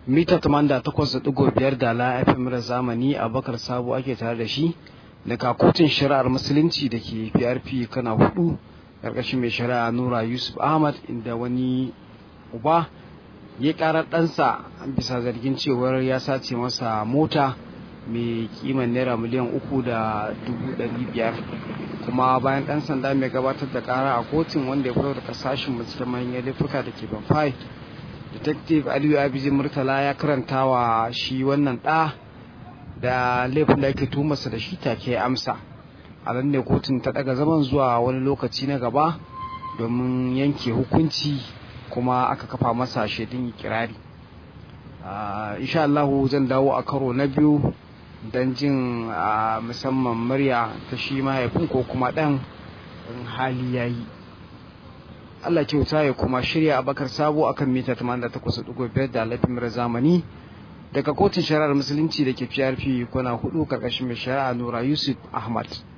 mita 88.5 da la FM da zamani abakar sabo ake tare da shi daga kotun shari'ar musulunci da ke PRP kana hudu karkashin mai shari'a Nura Yusuf Ahmad inda wani uba ya karar ɗansa bisa zargin cewar ya sace masa mota mai kiman naira miliyan uku da dubu ɗari biyar kuma bayan ɗan sanda mai gabatar da ƙara a kotun wanda ya fito daga sashen binciken manyan laifuka da ke banfai detective aliyu abiji murtala ya karanta wa shi wannan ɗa da laifin da ake tumarsa da shi take amsa a nan ne kotun ta ɗaga zaman zuwa wani lokaci na gaba domin yanke hukunci kuma aka kafa masa shaidun kirari insha Allah zan dawo a karo na biyu don jin musamman murya ta shi mahaifin ko kuma ɗan in hali ya yi Allah kyauta ya kuma shirya abakar sabo akan mita 88.5 da lafiyar zamani daga kotun shari'ar musulunci da ke PRP kuna hudu karkashin mai shari'a Nura Yusuf Ahmad.